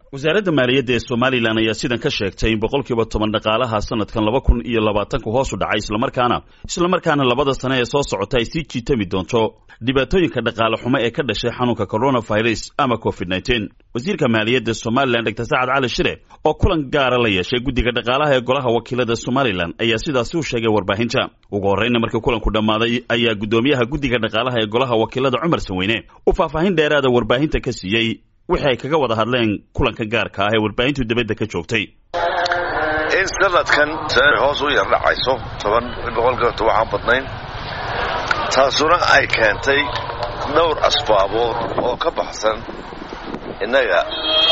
wasaaradda maaliyadda ee somalilan ayaa sidan ka sheegtay in boqolkiiba toban dhaqaalaha sanadkan laba kun iyo labaatanku hoos u dhacay islamarkaana islamarkaana labada sane ee soo socota ay sii jiitami doonto dhibaatooyinka dhaqaale xumo ee ka dhashay xanuunka coronavirus ama covid nteen wasiirka maaliyadda somalilan dr sacad cali shire oo kulan gaara la yeeshay guddiga dhaqaalaha ee golaha wakiilada somalilan ayaa sidaasi u sheegay warbaahinta ugu horreyna markii kulanku dhammaaday ayaa guddoomiyaha guddiga dhaqaalaha ee golaha wakiilada cumar sanweyne uu faahfaahin dheeraada warbaahinta ka siiyey wixii ay kaga wada hadleen kulanka gaarka ah ee warbaahintu dibadda ka joogtay in sanadkan hoos u yar dhacayso toban boqolkiiba waxaan badnayn taasuna ay keentay dhowr asbaabood oo ka baxsan innaga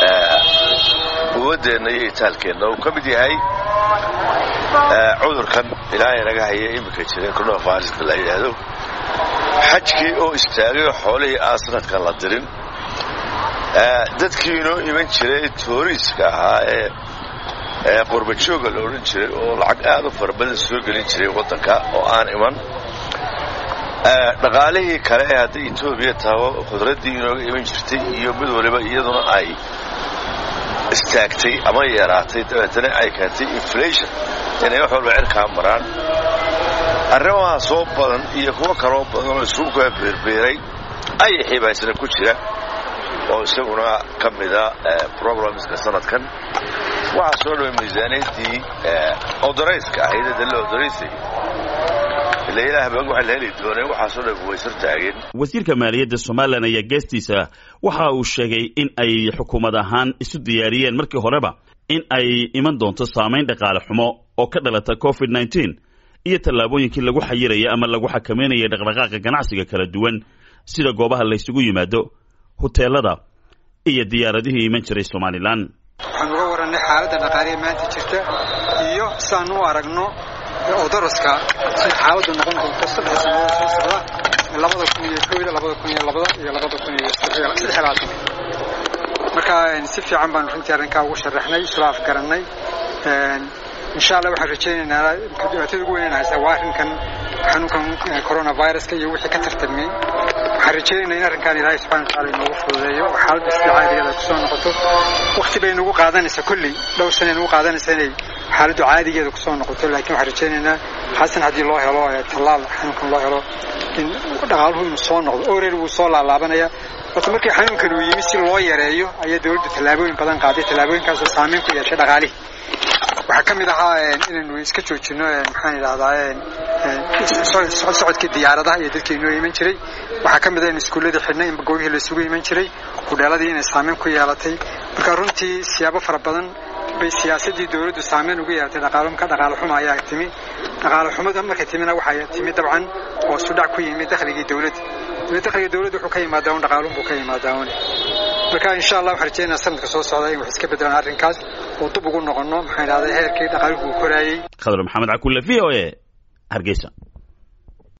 quwaddeenna iyo itaalkeenna uu ka mid yahay cudurkan ilaahay naga haya iminka jira coronaviruska la yidhaahdo xajkii oo istaagay oo xoolihii aan sanadkan la dirin dadkii inoo iman jiray tooriiska ahaa ee ee qurbajooga la odhan jiray oo lacag aad u fara badan soo gelin jiray waddanka oo aan iman dhaqaalihii kale ee hadday etoobiya taho khudraddii inooga iman jirtay iyo mid waliba iyaduna ay istaagtay ama yaraatay dabeetana ay keentay inflation inay wax walba cirkaa maraan arrimaha soo badan iyo kuwo kaloo badan oo isugu kaa beerbeeray ayay xibaysna ku jira oo isaguna ka mida problemska sanadkan waxaa soo dhaway miisaaniyaddii odorayska ahayd ee dalla odoraysay ila ilaah bag waxa la heli dooneen waxaasoo dhan waysar taageen wasiirka maaliyadda somalilan ayaa geestiisa waxa uu sheegay in ay xukuumad ahaan isu diyaariyeen markii horeba in ay iman doonto saamayn dhaqaale xumo oo ka dhalata covid nteen iyo tallaabooyinkii lagu xayiraya ama lagu xakameynaya dhaqdhaqaaqa ganacsiga kala duwan sida goobaha laysugu yimaado huteelada iyo diyaaradihii iman jiray somalilan waxaan uga warannay xaaladda dhaqaaliya maanta jirta iyo siaan u aragno odoroska sida xaaladdu noqon doonto saddex sannadood soo socda labada kun iyo kooda labada kun iyo labada iyo labada kun iyo saddex labaatan marka si fiican baanu runtii arrinkaa ugu sharaxnay isla afgarannay insha allah waxaan rajaynaynaa dhibaatada ugu weynaan haysaa waa arrinkan xanuunkan coronaviruska iyo wixii ka tartamay waxaan rajaynaynaa in arrinkan ilaahay subxana wataala inoogu fududeeyo oo xaaladda sida caadigeeda kusoo noqoto wakti bay nagu qaadanaysaa kolley dhowr sana nagu qaadanaysaa inay xaaladdu caadigeeda kusoo noqoto laakiin waxaan rajaynaynaa xasan haddii loo helo tallaal xanuunkan loo helo in dhaqaaluhu inuu soo noqdo oreer wuu soo laalaabanaya horta markii xanuunkan uu yimi si loo yareeyo ayaa dawladdu tallaabooyin badan qaaday tallaabooyinkaasoo saameyn ku yeeshay dhaqaalihii waxaa ka mid ahaa inaynu iska joojino maxaan idhahdaa socodkii diyaaradaha iyo dadkii inoo iman jiray waxaa ka mid ah in iskuulladii xidhnay in goobihii la isugu iman jiray hudheeladii inay saameyn ku yeelatay marka runtii siyaabo fara badan bay siyaasaddii dawladdu saameyn ugu yeelatay dhaqaalka dhaqaale xumo ayaa timi dhaqaale xumada markay timina waxaa timi dabcan oo sudhac ku yimi dakhligii dawladda dakhliga dawladda wuxuu ka yimaadaa un dhaqaaluun buu ka yimaadaa un marka insha allah waxaan rajeynaa sanadka soo socda in wax iska bedelaan arrinkaas oo dib ugu noqonno maxaan idhahdaa heerkii dhaqaaluhu uu koraayey khadar maxamed cakulle v o e hargeysa